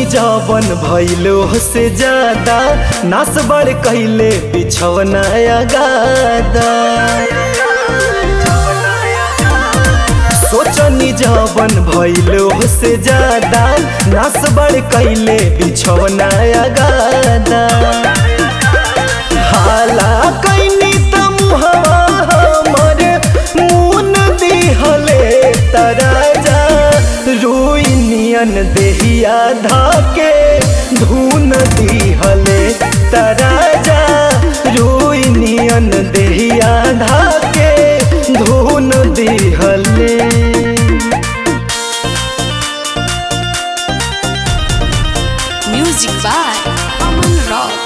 जवन भैलो से ज्यादा नास बड़ कैले बिछवना गादा सोचनी जवन भैलो से ज्यादा नास बड़ कैले बिछवना गादा हाला कैनी त मुहवा हमर मुन दिहले तराजा रुइनियन देहिया धाके धुन दिहले तराजा रुइनियन देहिया धाके धुन दिहले Music by Aman Rock.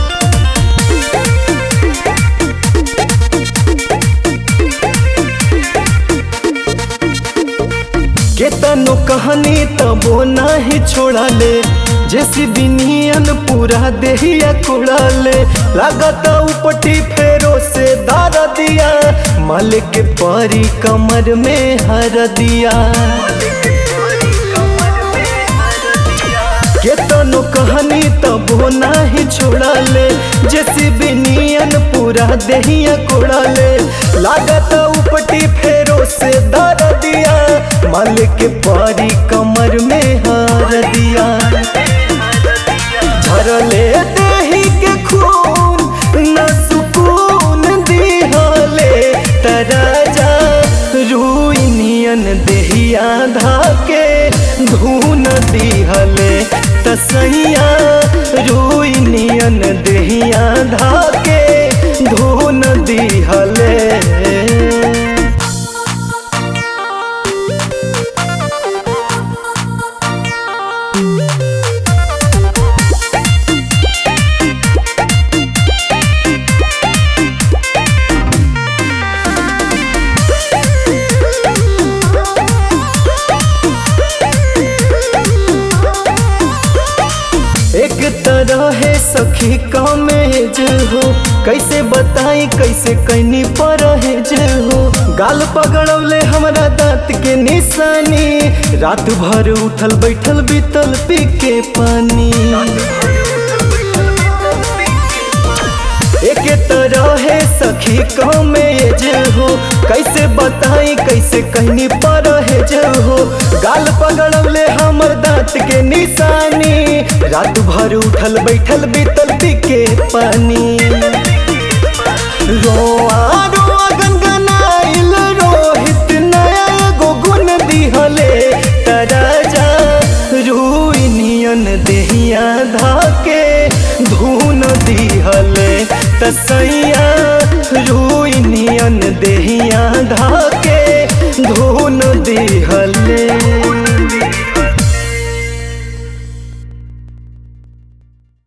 केतनो कहानी तबो नाही छोड़ाले जैसी बिनियन पूरा देहिया कुड़ाले लागत उपटी फेरो से दार दिया मालिक के परी कमर में हर दिया केतनो कहानी तबो नाही छोड़ाले जैसी बिनियन पूरा देहिया कुड़ाले लागत उपटी फेरो से दार दिया मालिक के परी कमर में हार दिया झरले देही के खून न सुकून दिहले तराजा रुइनियन देहिया धाके धून दिहले तसैया रुइनियन देहिया धाके धून दिहले एक तरह है सखी कमेज हो कैसे बताई कैसे कैनी परहेज हो गाल पगड़ौले हमरा दांत के निशानी रात भर उठल बैठल बीतल पी के पानी एक तरह है सखी कमेज हो कैसे बताई कैसे कहनी परहेज हो गाल पगड़ले हमर दांत के निशानी रात भर उठल बैठल बीतल पी के पानी रोआ रोआ गनगनाइल रोहित नया एगो गुण दिहले तराजा रुइनियन देहिया धाके धुन दिहले तसैया रू